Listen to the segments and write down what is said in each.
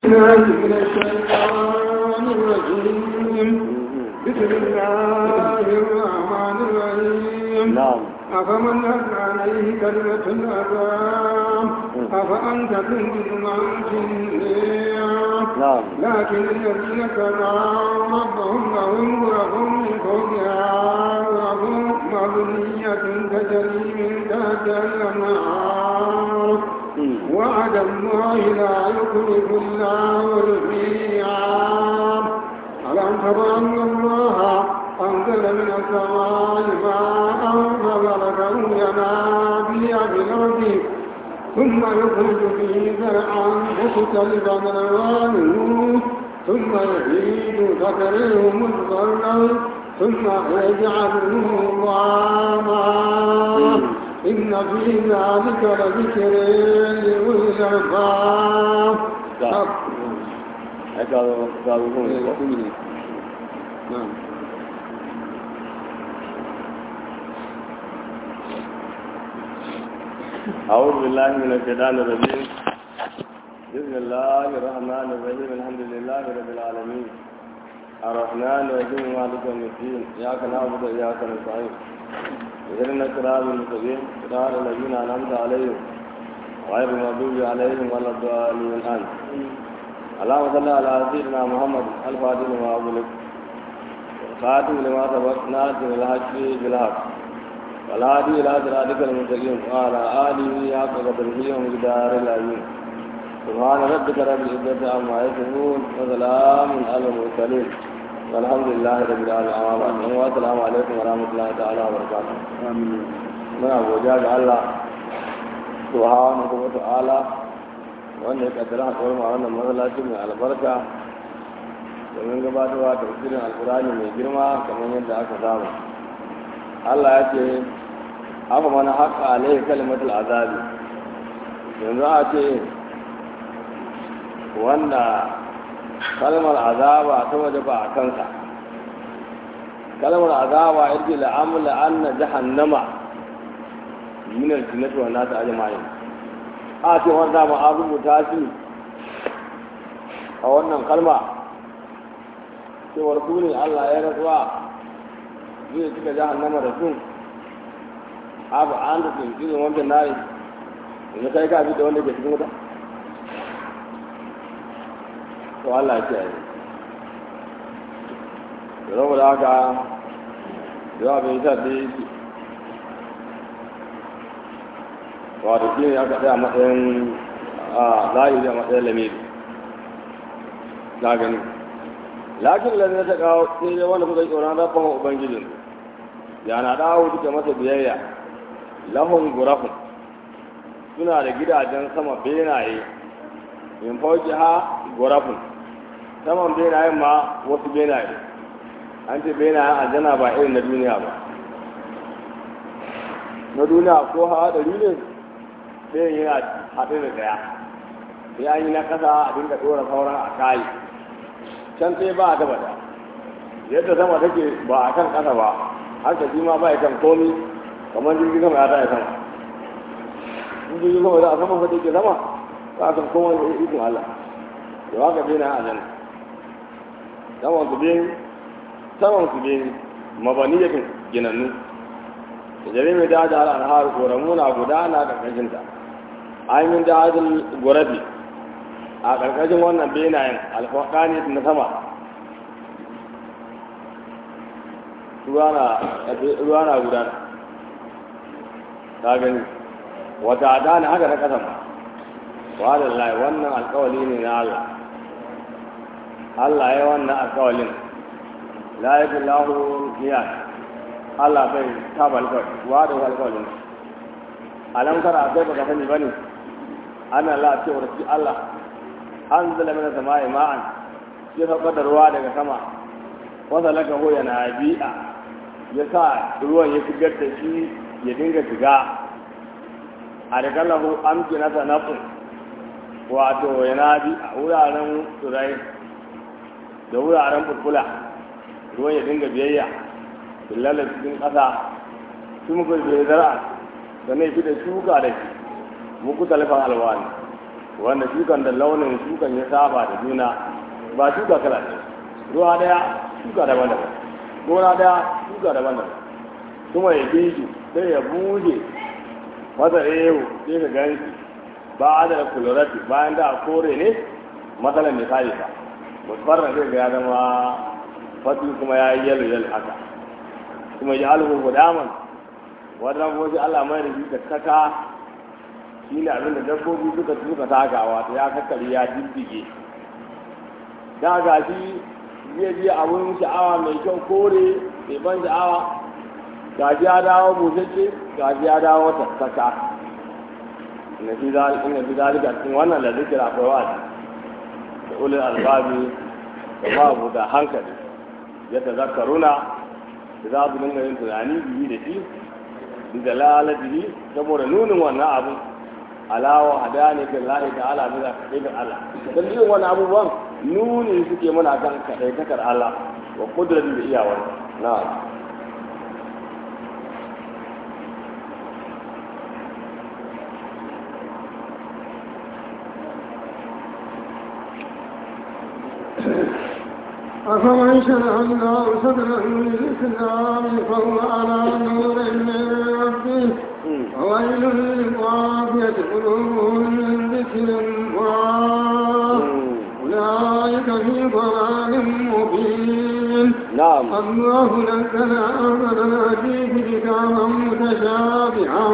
الله من الشيطان الرجيم بسم الله الرحمن الرحيم نعم أفمن هل عليه كلمة العذاب أفأنت تنجد من في النار نعم لكن الذين كفروا ربهم لهم غرف من فوقها غرف مبنية تجري من تحتها الأنهار وعد الله لا يخلف الله الميعاد ألم تر أن الله أنزل من السماء ماء فبركه ينابيع في الأرض ثم يخرج به زرعا مختلفا ألوانه ثم يزيد فتريه مصفرا ثم يجعله ضاما إن في ذلك لذكر لأولي الألباب نعم قالوا قالوا هم نعم أعوذ بالله من الشيطان الرجيم بسم الله الرحمن الرحيم الحمد لله رب العالمين الرحمن الرحيم مالك يوم الدين إياك نعبد وإياك نستعين اهدنا الصراط المستقيم صراط الذين أنعمت عليهم غير المغضوب عليهم ولا الضالين آمين اللهم صل على سيدنا محمد الفاتح لما أغلق خاتم لما سبق ناصر الحق بالحق والهادي إلى صراطك المستقيم وعلى آله حق قدره ومقدار العظيم سبحان ربك رب العزة عما يصفون وسلام على المرسلين والحمد لله رب العالمين والسلام عليكم ورحمة الله تعالى وبركاته من أبو جاد الله سبحانه وتعالى wanda ya kaddara haɗuwar ma wannan masallaci mai albarka domin gabatarwa tafsirin alkurani mai girma kamar yadda aka saba Allah ya ce haka mana haƙa alaihi kalimatul azabi yanzu a ce wanda kalmar azaba ta waje ba a kansa kalmar azaba ya ce la'amula anna jahannama minar jinnati wa nasu ajma'in a ce wanda ma an rubuta shi a wannan kalma cewar su ne Allah ya rasuwa zai cika jahannama da sun abu an da sun cikin wanda na yi yanzu kai ka bi da wanda ke cikin wuta to Allah ya ce yi da zama da haka yawa bai sa da yi wato shi ne aka tsaya matsayin a layi da matsayin lamiri na gani lakin lalata ta kawo sai dai wanda kuka yi tsoron rabban ubangijin yana dawo duka masa biyayya lahun gurafun suna da gidajen sama benaye in fauki ha gurafun saman benayen ma wasu benaye an ce benayen aljanna ba irin na duniya ba na duniya ko hawa ɗari ne ɗayan yana haɗe da ɗaya sai an yi na ƙasa a dinga ɗora sauran a kayi can sai ba a gaba da yadda sama take ba a kan ƙasa ba haka shi ma ba ya kan komi kamar jirgin sama ya ta ya sama in jirgin sama za a sama fa take sama ba a kan kowa da ikon Allah da haka bai na ajan saman su bin saman su bin mabaniyatun ginannu da jare mai da da al'ahar koramu na gudana ƙarƙashinta ainihin da hajjin gurabi a ƙarƙashin wannan benayen alfaƙani na sama ruwa na gudana ta gani wata da ne haka na ƙasa ma wa da lai wannan alƙawali ne na Allah Allah ya wannan alƙawalin la yi lahu niyar Allah bai taba alƙawali wa da alƙawalin alam tara sai baka sani bane ana la ce wa Allah an zala mana sama'i ma'an ya saukar da ruwa daga sama wanda laka ho yana bi'a ya sa ruwan ya shigar da shi ya dinga shiga a daga lahu amki na sanafin wato yana bi a wuraren turai da wuraren fulfula ruwan ya dinga biyayya billala cikin ƙasa su muka bai zara sannan fi da shuka da shi muku talifan alwani wanda shukan da launin shukan ya saba da juna ba shuka kala ne ruwa daya shuka daban-daban gona daya shuka daban-daban kuma ya bi shi sai ya buje masa ewu sai ka gan shi ba da kulurati bayan da kore ne matsalar misali ba musfarra zai ga ya zama fatu kuma ya yi yalo yalo haka kuma ya alhu gudaman wadda kuma sai Allah mai da shi da kaka shi ne abin da dabbobi suka tuka takawa ta ya kakkari ya diddige da ga shi zai biya abun sha'awa mai kyau kore mai ban sha'awa ga shi ya dawo busasshe ga shi ya dawo tattaka inna fi zalika cikin wannan da zikira akwai wa'azi da ulul albabi da babu da hankali ya tazakkaruna da za su dinga yin tunani biyu da shi da lalatihi saboda nunin wannan abu alawa hadani ga lahi ta'ala bisa kaɗai ga Allah dan yin wani abubuwan nuni suke muna kan kaɗai takar Allah wa kudratin da iyawar na'am أفمن شرع الله صدره للإسلام فهو على نور من ربه وويل للقافية قلوبهم من ذكر الله أولئك في ضلال مبين نعم الله نزل أحسن الحديث كتابا متشابها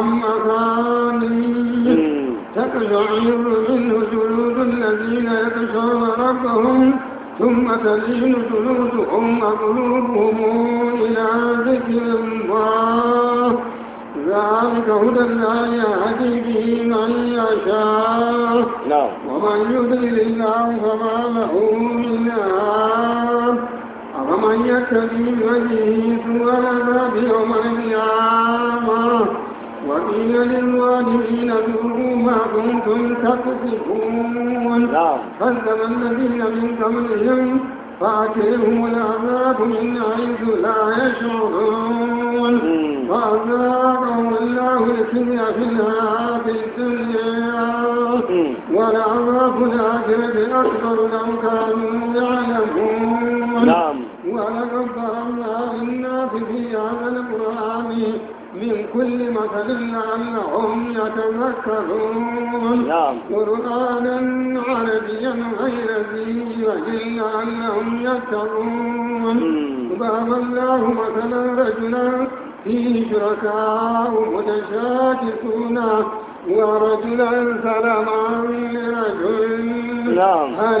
مثاني تقشعر منه جلود الذين يخشون ربهم ثم تلين جلودهم وقلوبهم إلى ذكر الله ذلك هدى الله يهدي به من يشاء نعم ومن يضلل الله فما له من هاد أفمن يتبع وجهه سوى العذاب يوم القيامة وقيل للظالمين ذوقوا ما كنتم تكسبون نعم كذب الذين من قبلهم فأتيهم العذاب من حيث لا يشعرون فأذاقهم الله الخزي في الحياة الدنيا ولعذاب الآخرة أكبر لو كانوا يعلمون نعم ولقد ضربنا للناس في هذا القرآن من كل مثل لعلهم يتذكرون نعم قرآنا عربيا غير ذي وجل لعلهم يتقون ضرب الله مثلا رجلا فيه شركاء متشاكسون ورجلا سلما لرجل نعم. هل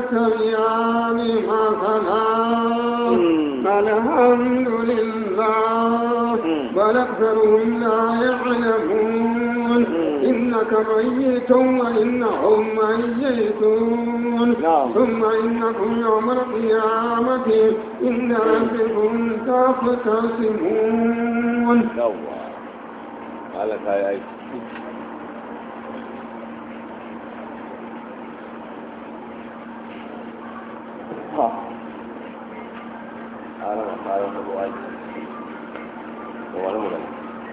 يستويان مثلا مم. الحمد لله مم. بل أكثرهم لا يعلمون إنك ميت وإنهم ميتون نعم. ثم إنكم يوم القيامة إن ربكم تختصمون yawwa ala ta yi aiki ha ana ma fara da ruwa aiki ko wani magana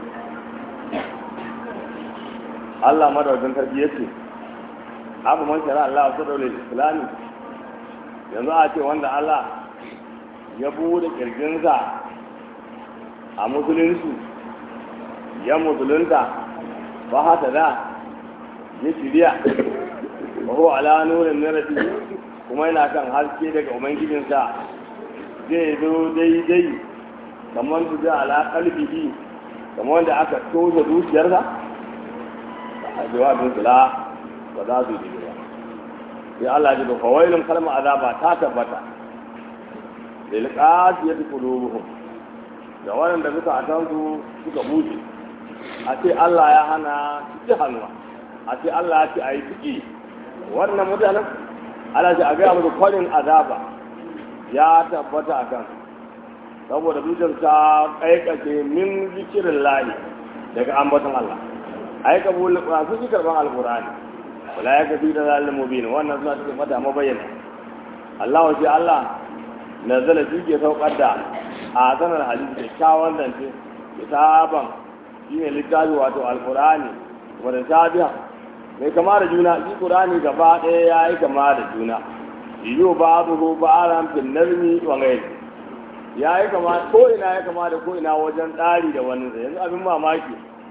Allah madaukakin sarki yace abu man shara Allah wa sadawul islami yanzu a ce wanda Allah ya bude kirjinsa a musulunci ya musulunta ba hata da ya shirya ba ko ala nurin narafi kuma yana kan haske daga ubangijinsa zai zo daidai kamar su da ala kalbihi kamar wanda aka toza zuciyarsa a jawabin sula ba za su yi ba sai Allah ya ji ba fawailun kalmar azaba ta tabbata lil qasiyati qulubuhum da waɗanda suka a su suka buce a ce Allah ya hana ciki hannuwa a ce Allah ya ce a yi ciki wannan mutanen Allah ce a gaya musu kwarin azaba ya tabbata a kan saboda zuciyar ta kaikace min zikirin lahi daga ambaton Allah ai ka bulu ba su ji karban alqur'ani wala ya kafi da zalim mubin wannan suna cikin mata mabayyana Allah wa shi Allah nazala shi ke saukar da a sanar hadisi da kyawun zance kitaban shi ne littafi wato alkurani wadda sabiya mai kama da juna shi qur'ani gaba ɗaya ya yi kama da juna yiwu ba'dahu ba'aran fil nazmi wa ghayr ya yi kama ko ina ya kama da ko ina wajen tsari da wani yanzu abin mamaki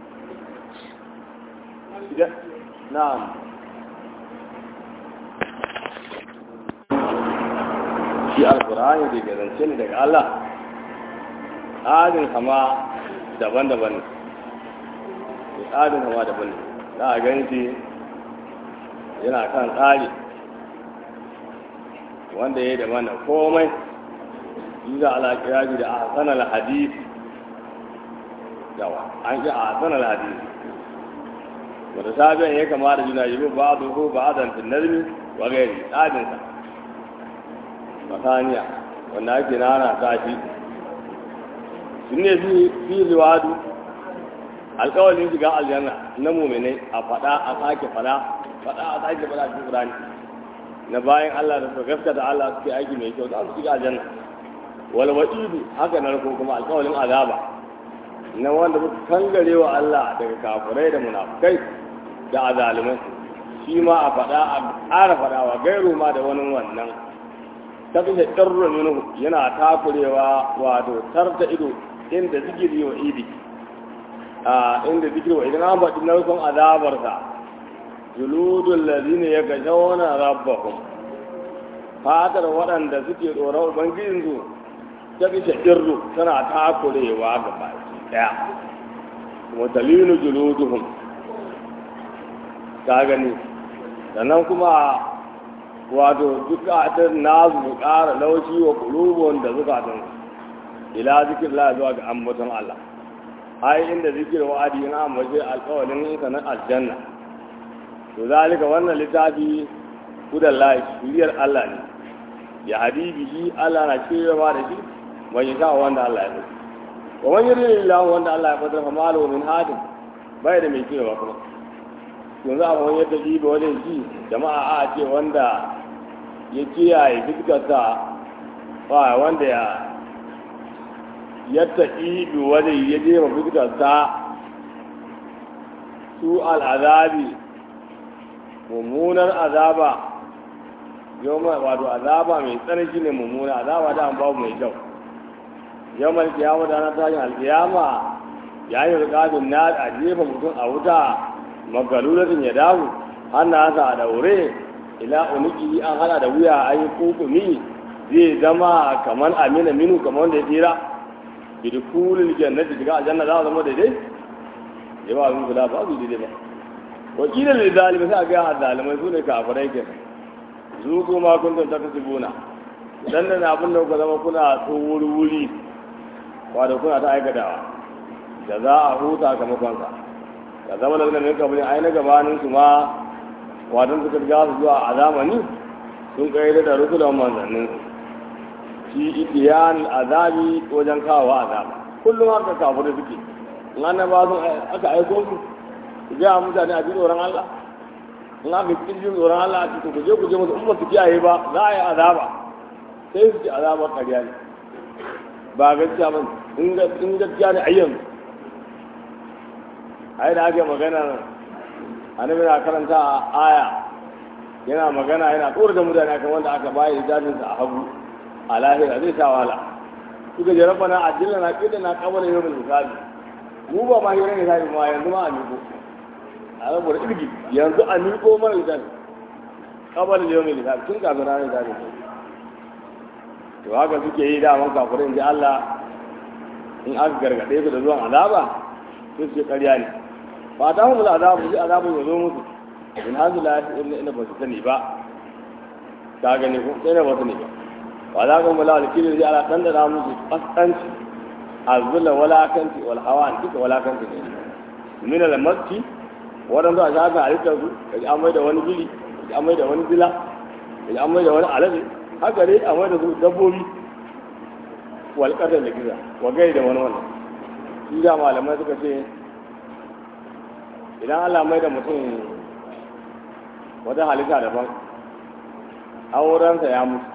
na'am shi alkur'ani da ke zance ne daga Allah tsarin kama daban-daban ne tsarin kama daban ne za a gani shi yana kan tsari wanda ya yi da mana komai yi za a kira da a sanar hadisi yawa an ji a sanar hadisi wanda sabiyan ya kama da juna yi ba a ko ba a zantin nazmi wa gairi tsarinsa masaniya wanda ake nana ta shi sun ne fi liwadu alkawalin shiga aljanna na muminai a fada a sake fada fada a sake fada cikin qur'ani na bayan Allah da su gaskata Allah suke aiki mai kyau za su shiga aljanna wal wa'idu haka na ko kuma alkawalin azaba na wanda suka kangare wa Allah daga kafirai da munafukai da azalimai shi ma a fada a ƙara fadawa gairu ma da wani wannan ta fi ɗarra minu yana takurewa wato tarta ido inda zikiri wa idi a inda zikiri wa idan an faɗi narkon azabarsa juludun lazini ya gashe wani rabbahun fatar waɗanda suke tsoron ubangijinsu ta fi shaɗirru tana takurewa ga baki ɗaya watalinu juluduhum ta gani sannan kuma wato zukatan nasu su ƙara laushi wa kulubun da zukatan ila zikir la zuwa ga ambaton Allah ai inda zikir wa'adi na ambace alƙawalin sanan aljanna to zalika wannan littafi hudan lahi shiriyar Allah ne ya hadibi shi Allah na cewa da shi bai sa wanda Allah ya so wa man yuridillahu wanda Allah ya fadar fa malu min hadin bai da mai cewa kuma yanzu a wani yadda ji ba wajen ji jama'a a ce wanda ya kiyaye fuskarsa ba wanda ya yadda ibi wajen ya je ma fuskarsa su al'azabi mummunar azaba yau wato azaba mai tsarki ne mummuna azaba da an babu mai kyau yau mai kiyama da na tashin alkiyama yayin rikafin na a jefa mutum a wuta magalulatin ya dawo hannasa a daure ila uniki an hada da wuya an yi kukumi zai zama kamar amina minu kamar wanda ya tsira bidikulul jannati shiga aljanna za a zama daidai ya ba abin kula ba su daidai ba wakilin da zalimai sai a gaya zalimai su ne kafirai ke zu kuma kun tun ta kasu gona dan da abin da kuka zama kuna tsohuri wuri wato kuna ta aikatawa da za a huta kamakonsa da zama da min kabli ai na gabanin su ma wadan suka riga su zuwa a zamani sun kai da rusulan manzannin shi itiyan azabi wajen kawo azaba kullum haka kafirai suke in an ba sun aka aiko su su ga mutane a ji tsoron Allah in aka ji jin tsoron Allah a cikin kuje kuje musu in ba su kiyaye ba za a yi azaba sai su ci azabar ƙarya ne ba gaskiya ba in gaskiya ne ayyanzu ai da ake magana annabi na karanta a aya yana magana yana tsoro da mutane akan wanda aka bayi hijabinsa a hagu a lahira zai sha wahala suka je rabbana ajilla na kida na kabala yawmul hisabi mu ba ma hira ne sai ma yanzu ma a miko a ga bura irgi yanzu a miko mana hisabi kabala yawmul hisabi tun kafin ranar hisabi to haka suke yi da man kafirin ji Allah in aka gargade su da zuwan azaba sai su ƙarya ne ba ta mu azabu sai azabun ya zo musu in hazu la illa ina ba su sani ba ka gani ko sai na ba sani ba wa za ka mula alkiri zai ala dan da musu kaskanci azula wala kanti wal hawan duka wala kanti ne min al makki wadan da za ka alika su kaji an mai da wani bili kaji an mai da wani zila kaji an mai da wani alade haka dai a mai da su dabbobi wal qadar da kiza wa gai da wani wannan shi da malamai suka ce idan Allah mai da mutum wata halitta daban aurensa ya mutu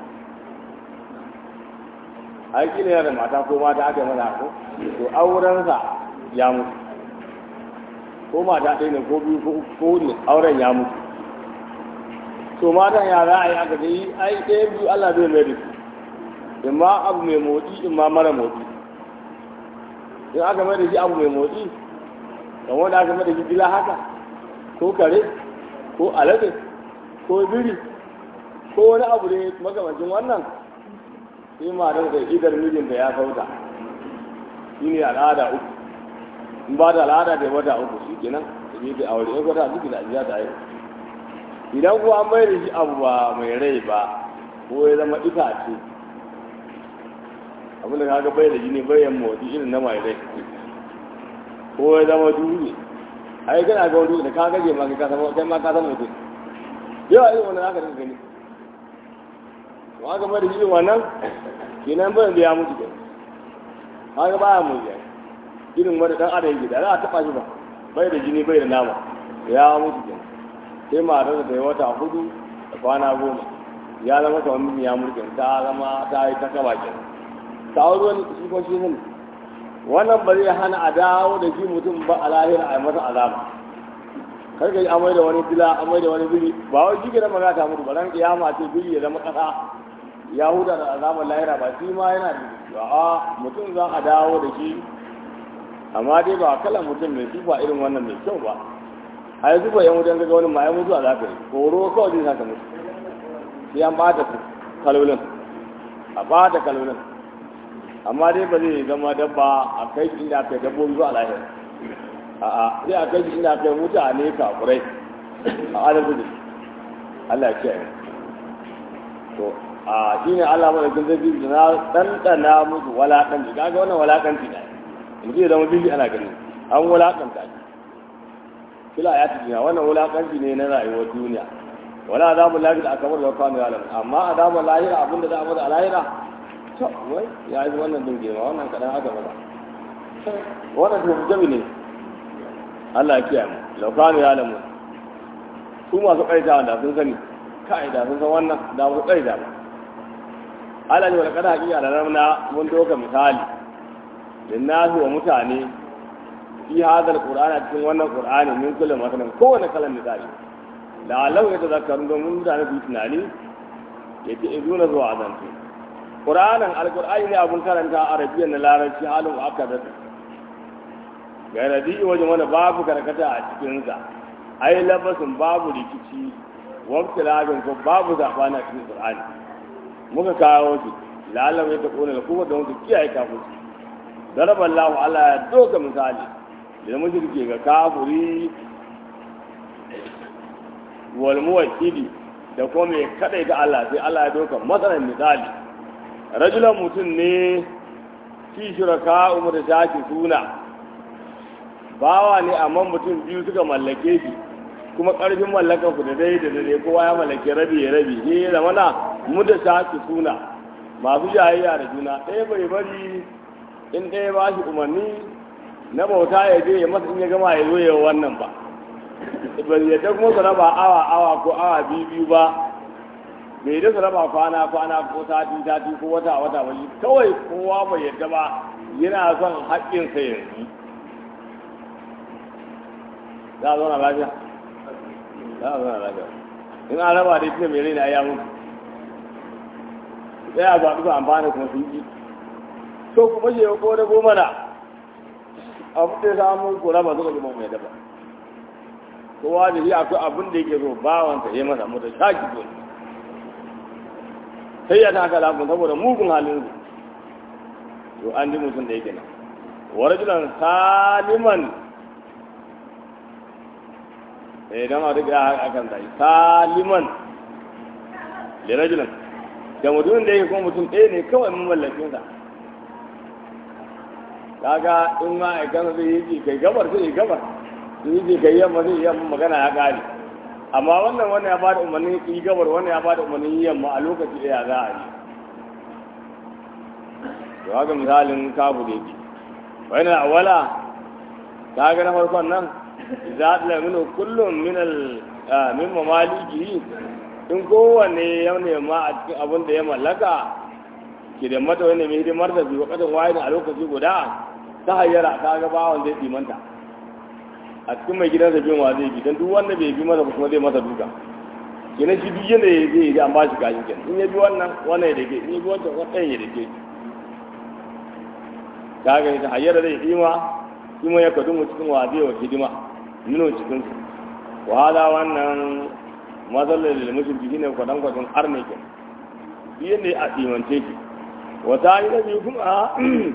aiki ne da mata ko mata aka yi mana ko to aurensa ya mutu ko mata ɗaya ne ko biyu ko uku ko ne auren ya mutu to matan ya za a yi aka yi ai ɗaya biyu Allah zai mai da su in ma abu mai motsi in ma mara motsi in aka mai da shi abu mai motsi kan wanda aka mai da shi gila haka ko kare ko alade ko biri ko wani abu ne makamancin wannan sai matar da idar mijinta ya sauta shi ne al'ada uku in ba da al'ada da wata uku shi kenan da ne da aure in wata uku da ajiya ta yi idan kuwa an mai da shi abu ba mai rai ba ko ya zama itace abin da kaga bai da jini bayan motsi irin na mai rai ko ya zama dutse ai kana ga wani da ka gaje ma ka san kai ma ka san mutum yawa irin wannan haka da gani to aka mai da shi wannan kenan bayan da ya mutu kenan haka baya mu ya irin wani dan adam yake da za a taba shi ba bai da jini bai da nama ya mutu kenan sai matar da ya wata hudu da kwana goma ya zama kamar mijin ya mulkin ta zama ta yi ta kaba kenan ta auri wani shi ko shi ne wannan ba zai hana a dawo da shi mutum ba a lahira a yi masa azaba kar ka yi amai da wani dila amai da wani biri ba wai shi ke nan magana ta mutu ba ran kiyama ce biri ya zama kasa ya huda da azabar lahira ba shi ma yana da a mutum za a dawo da shi amma dai ba kalan mutum mai tufa irin wannan mai kyau ba a yi zuba yan wajen gaga wani ma ya mutu a zafi horo kawai zai saka mutu sai an bata kalolin a bata kalolin amma dai ba zai zama dabba a kai shi inda aka yi dabbobi zuwa lahira a'a sai a kai shi inda aka yi mutane kafurai a adalci da Allah ya kiyaye to a shi ne Allah madaukin zai da na ɗanɗana musu walaƙanci kaga wannan walaƙanci ne mutum ya zama bibi ana gani an walaƙanta shi kila ya tafiya wannan wulakanci ne na rayuwar duniya wala azabu lahira akabar da kwano ya lamu amma azabu lahira abinda za a mada a lahira to wai ya yi wannan din girma wannan kadan aka mada wannan to jabi ne Allah ya kiyaye mu law kwano ya lamu su masu kaita da sun sani kai da sun san wannan da ba su kaita ba Allah ne wala kada hakiya da ramna mun doka misali linnahi wa mutane fi hadal qur'ani cikin wannan qur'ani min kullu masalan kowane kalan misali la law ya tazakkarun domin mutane su tunani ya ce izuna zuwa azantu qur'anin alqur'ani ne abun karanta arabiyan na larabci halin aka da ga radi wajen wani babu karkata a cikin sa ai labasin babu rikici waqti labin ko babu zabana a cikin qur'ani muka kawo shi la law ya taquna kuma da wanda kiyaye kafin daraba Allah Allah ya doka misali da mushrike ga kafuri wal muwahhidi da kuma mai kadai ga Allah sai Allah ya doka matsalan misali rajulan mutum ne fi shuraka umar da shaki suna bawa ne amma mutum biyu suka mallake shi kuma karfin mallakan ku da dai da dai kowa ya mallake rabi ya rabi he da mana mu da shaki suna masu jayayya da juna ɗaya bai bari in ɗaya ba shi umarni na bauta ya je ya masa in ya gama ya zo ya wannan ba bai yadda kuma su raba awa awa ko awa biyu biyu ba bai yadda su raba kwana kwana ko sati sati ko wata wata ba shi kawai kowa bai yadda ba yana son haƙƙinsa yanzu za a zauna lafiya za a zauna lafiya in an raba da ita mai raina ya mutu sai a zaɓi su amfani kuma sun yi to kuma shi ko da goma na abu da samu ko raba suka zama mai daba kowa da shi akwai abin da yake so bawansa ya masa mata shaki so sai ya taka lafin saboda mugun halin su to an ji mutum da yake nan wa rajulan saliman eh dan a riga akan sai saliman da rajulan da mutumin da yake kuma mutum ɗaya ne kawai mun mallakin sa kaga in ma aikan zai yi kai gabar zai yi gabar in yi kai yamma zai yi yamma magana ya kare amma wannan wannan ya bada umarnin yi gabar wannan ya bada umarnin yi yamma a lokaci ɗaya za a yi to haka misalin kabu da yake wani awala ta ga na farkon nan za ta lamino kullum min al min mamaliki in kowanne ya nema a cikin abin da ya mallaka ke da mata wani mai hidimar da biyu kasan waye a lokaci guda ta hayyara ta ga bawon zai tsimanta a cikin mai gidansa bin wa zai bi don duk wanda bai bi masa kuma zai masa duka kenan shi duk yadda ya zai yi an ba shi kashin kenan in ya bi wannan wannan ya dake in ya bi wancan wannan ya dake ka ga ta hayyar zai hima kuma ya kadu mu cikin wa zai wa hidima nuna cikin su wa hada wannan matsalar da mushriki shine kwadan kwadon arne kenan shi yadda ya asimance shi wata yi na biyu kuma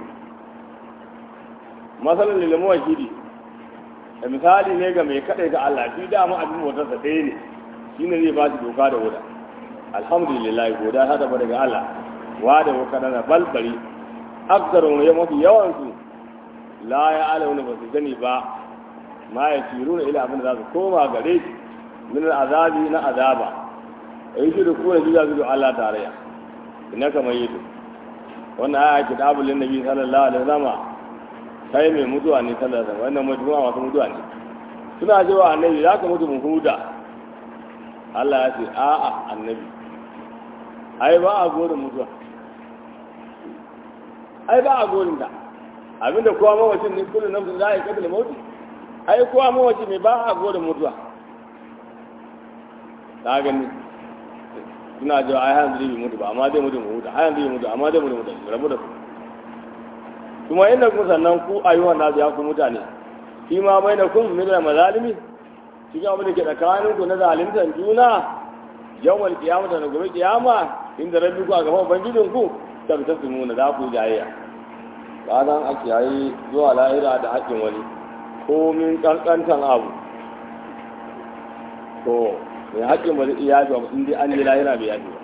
matsalar da lamuwa shiri da misali ne ga mai kaɗai ga Allah shi dama abin motarsa ɗaya ne shi ne zai ba shi doka da wuda alhamdulillah goda ta taba daga Allah wa da wuka da balbari aksaru ya mafi yawan su la ya alauna ba su sani ba ma ya ciru na ila abin da za su koma gare shi min azabi na azaba ai shi da kuma shi za su da Allah tarayya ina kamar yi wannan aya kitabul nabi sallallahu alaihi wasallam kai mai mutuwa ne sallallahu alaihi wasallam wannan mutuwa masu mutuwa ne suna cewa annabi za ka mutu mun huda Allah ya ce a'a annabi ai ba a gorin mutuwa ai ba a gorin ta abinda kowa mawacin ne kullum nan za a yi kadal mauti ai kowa mawaci mai ba a gorin mutuwa ta gani suna cewa ai hanzu zai mutu ba amma zai mutu mu huta ai hanzu zai mutu amma zai mutu mu rabu da su kuma inda kuma sannan ku ayyuhan nasu ya ku mutane shi ma bai da kun min da mazalimi cikin abin da ke tsakanin ku na zalimtar juna yawmal kiyama da gobe kiyama inda rabbi ku a gaban ubangijin ku tabbata su nuna za ku jayayya ranar a kiyaye zuwa lahira da haƙƙin wani komin ƙanƙantan abu to mai haƙƙin ba zai iya yafi ba in dai an je lahira bai yafi ba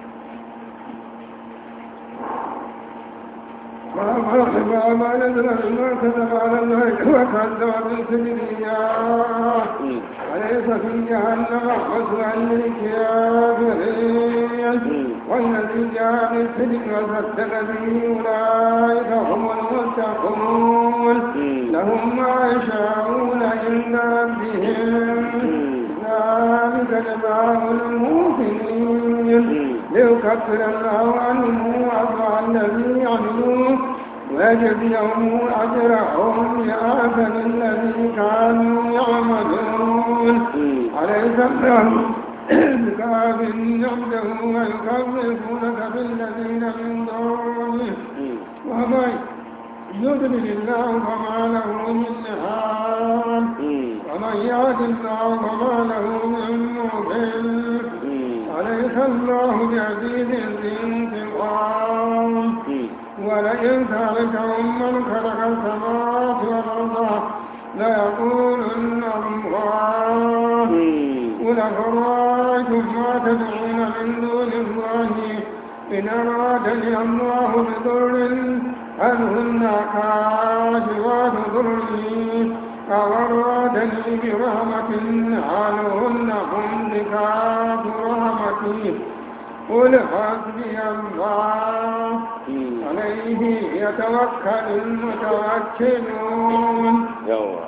ما ما نزل ما كتب على الله وكذب بالكبرياء وليس في جهنم مثوى للكافرين والذي جاء بالصدق وصدق به اولئك هم المتقون لهم ما يشاءون عند ربهم ذلك جزاء المحسنين ليكفر الله عنهم وأضع الذي عملوا ويجزيهم أجرهم بأحسن الذي كانوا يعملون أليس الله بكاف عبده ويخوفونك بالذين من دونه ومن يضلل الله فما له من هاد ومن يهد الله فما له من مضل أليس الله بعزيز ذي انتقام ولئن سألتهم من خلق السماوات والأرض ليقولن الله قل أفرأيتم ما تدعون من دون الله إن أرادني الله بضر هل هن كاشفات ضري أو أرادني برحمة هل هن مملكات رحمتي قل حسبي الله عليه يتوكل المتوكلون yawa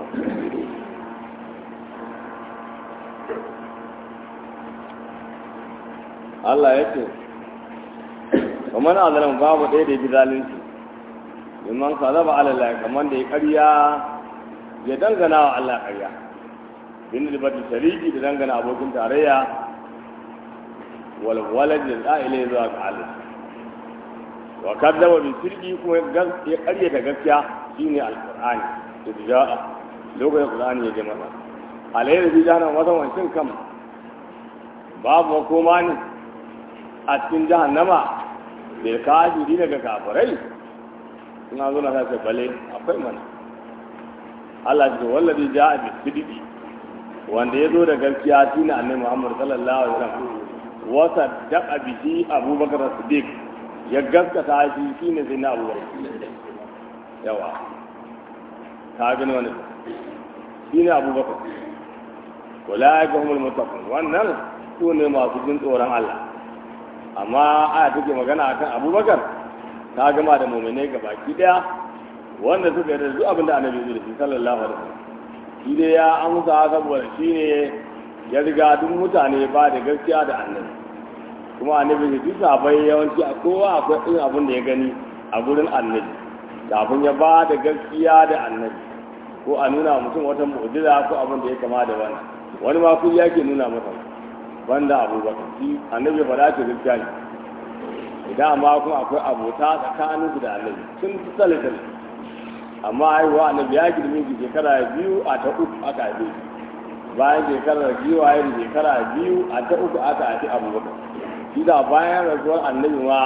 Allah ya ce kamar azalan babu ɗaya da ya fi zalunci liman ka zaba alallah kamar da ya ƙarya ya dangana wa Allah ƙarya bin da bata shariki da dangana abokin tarayya wal walad da za'ile zuwa ga Allah wa kadzaba bi sirri kuma ya ƙaryata gaskiya shine alqur'ani da ja'a lokacin qur'ani ya je masa alayhi bi jahannam wata wancin kam babu makoma ne a cikin jahannama bil kafiri daga kafirai suna zo na sai bale akwai mana Allah ya ce wallazi ja'a bi sidqi wanda ya zo da gaskiya shine annabi Muhammad sallallahu alaihi wasallam wa saddaqa bihi Abubakar Siddiq ya gaskata shi shine sai na Abubakar yawa ka gani wani shine Abubakar wala ga humul muttaqun wannan su ne masu jin tsoron Allah amma aya take magana akan Abubakar ta gama da mu'minai gabaki daya wanda suka yarda duk abin da annabi zai da shi sallallahu alaihi wasallam shi dai ya amsa saboda shi ne ya riga duk mutane ba da gaskiya da annabi kuma annabi ne duk sabai yawanci a kowa akwai irin abin da ya gani a gurin annabi kafin ya ba da gaskiya da annabi ko a nuna mutum wata mu'jiza ko abin da ya kama da wannan wani ma kudi yake nuna masa banda abubakar shi annabi ya faɗa ce gaskiya ne idan amma kuma akwai abota tsakanin su da annabi sun fi tsale tsale amma haihuwa annabi ya girme shi shekara biyu a ta uku aka haife shi bayan shekarar biyu a yin shekara biyu a ta uku aka haifi abubakar shi da bayan rasuwar annabi ma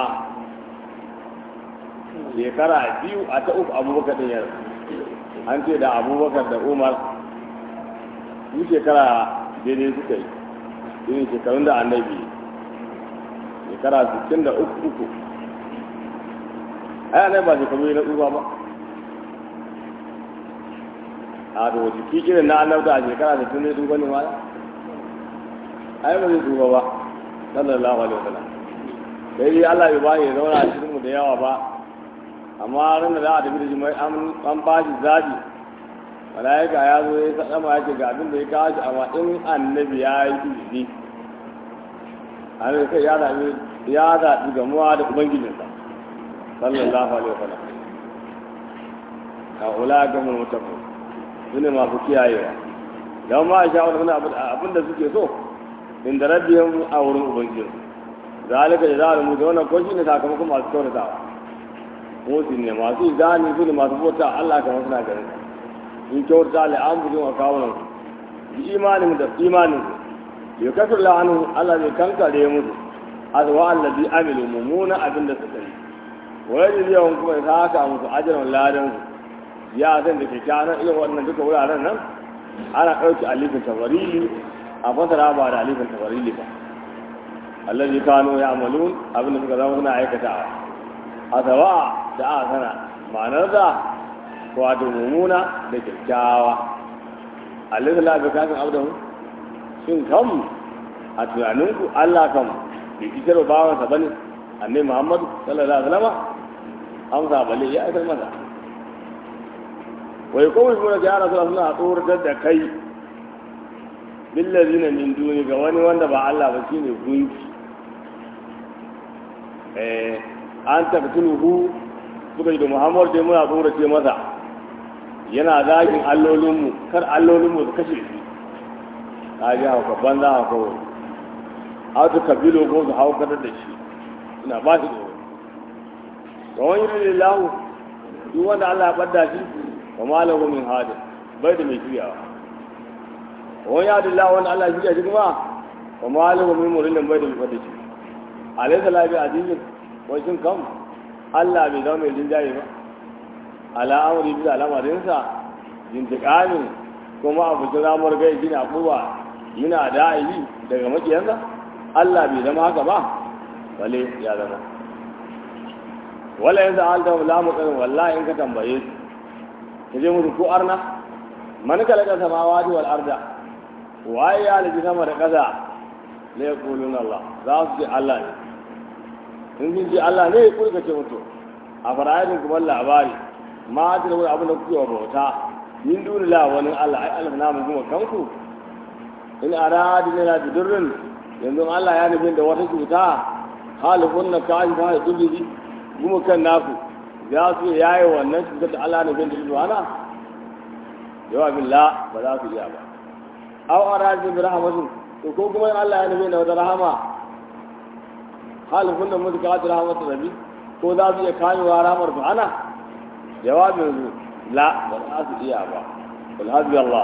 shekara biyu a ta uku abubakar ɗin ya an ce da abubakar da umar su shekara daidai suka yi irin shekarun da annabi shekara 63 uku ai annabi ba shekaru na tsufa ba a da wasu kikirin na annabta a shekara 60 ne tsufa ne ma ai ba zai tsufa ba sallallahu alaihi wasallam sai dai Allah bai ba ya zauna a cikin mu da yawa ba amma ran da za a tafi da shi mai an ba shi zabi malaika ya zo ya sadama ya ce ga abin da ya kawo shi amma in annabi ya yi izini annabi kai ya zaɓi ya zaɓi gamuwa da ubangijinsa sallallahu alaihi wasallam a ula ga mun mutafu su ne masu kiyayewa don ma a sha'awar wani abin da suke so inda rabbiyan a wurin ubangijinsu zalika da za a rubuta wannan ko shi ne sakamakon masu kyautatawa musu ne masu izani su ne masu bauta Allah kamar suna ganin in kyauta li an bujin wa kawunan bi imanin da imanin su ya kasar la'anu Allah zai kankare musu azwa allazi amilu mumuna abin da suka yi wa yaji yawan kuma ya saka musu ajran ladan su ya san da ke kana irin wannan duka wuraren nan ana ɗauki alifin tabarili a fasara ba da alifin tabarili ba allazi kanu ya'malun abin da suka zama suna aikatawa azawa da aka sana ma'anar da wato mummuna da kyakkyawa alaihi la bi kafin abdahu shin kam a tunaninku Allah kam bai fitar da bawansa bane annabi Muhammad sallallahu alaihi wasallam amsa bale ya aikar masa wai kawai kuma da ya rasu suna tsoratar da kai billazina min duni ga wani wanda ba Allah ba shine gunki eh an taktuluhu suka yi da Muhammad dai muna tsorace masa yana zagin allolinmu kar allolinmu su kashe shi ta ji hauka banza hauka wani hauka kabilo ko su haukar da shi suna ba shi tsoro ga wani yi lahu duk wanda Allah ya ɓadda shi wa malahu min hada bai da mai juyawa wa wani yadda lahu wanda Allah ya juya shi kuma wa malahu min murillin bai da mai ɓadda shi alaysa labi azizin wai shin kam Allah bai zama mai jinjaye ba ala amri bisa lamarinsa jintiƙamin kuma abu ta ramar gai gina abubuwa yana da'ayi daga makiyansa Allah bai zama haka ba wale ya zama wala yanzu an ta la mu tsarin wallahi in ka tambaye su ka je musu ko arna man kalaka samawati wal arda waye ya liji sama da ƙasa la yaqulun Allah za su ce Allah ne in sun ce Allah ne ku ka ce mutu a fara'idin kuma labari ma ta da wani abin da kuke wa bauta min duni la wani Allah ai Allah na mu kuma kanku in aradi lana bidurrin yanzu Allah ya nufin da wata cuta halifun na kashi ta da dubi kuma kan naku za su yayi wannan cutar da Allah nufin da zuwana jawabin la ba za su iya ba aw aradi bi rahmatin to ko kuma Allah ya nufin da wata rahama halifun da mutuka ta rahmatu rabbi ko za su iya kamewa ramar su ana jawabin su la ba za su iya ba alhaji Allah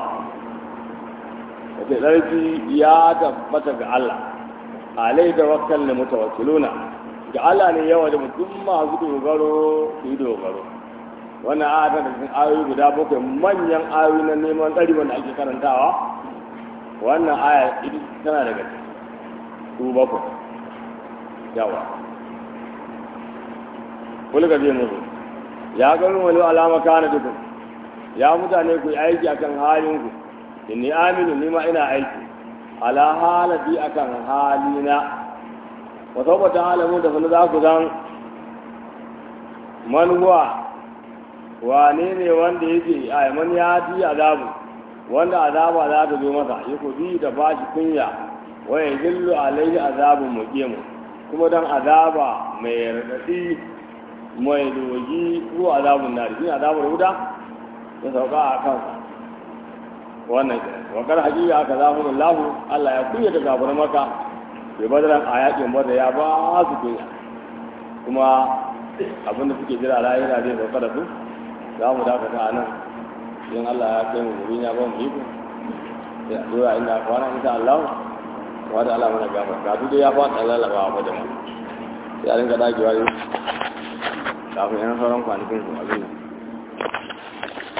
wace ɗarfi ya tabbata ga Allah alai da wakkal ne mutawakkiluna ga Allah ne yawa da mutum masu dogaro su yi dogaro wannan aya ta cikin ayoyi guda bakwai manyan ayoyi na neman tsari wanda ake karantawa wannan aya ita tana daga su bakwai yawa kulka zai musu ya gani wani alama kana dukun ya mutane ku yi aiki akan halin ku inni aminu ni ma ina aiki ala halati akan halina wa saboda halamu da sanu za ku zan man huwa wane ne wanda yake a man ya ji azabu wanda azaba za ta zo masa ya ku bi da bashi kunya wa ya zillu alaihi azabun muqimu kuma dan azaba mai radadi mai dogi ko azabun nari shi azabul huda ya sauka a kansa wannan wakar hakika aka zafi lahu Allah ya kunya da gafar maka bai badaran a yakin bada ya ba su kunya kuma abinda suke jira lahira zai sauka da su za mu dakata a nan in Allah ya kai mu gurin ya ba mu iko sai a dora inda kwana insha Allah wa da Allah mana gafar ga duk ya fada lalaba wa da mu sai a rinka dagewa yau kafin yan sauran kwanakin su abin nan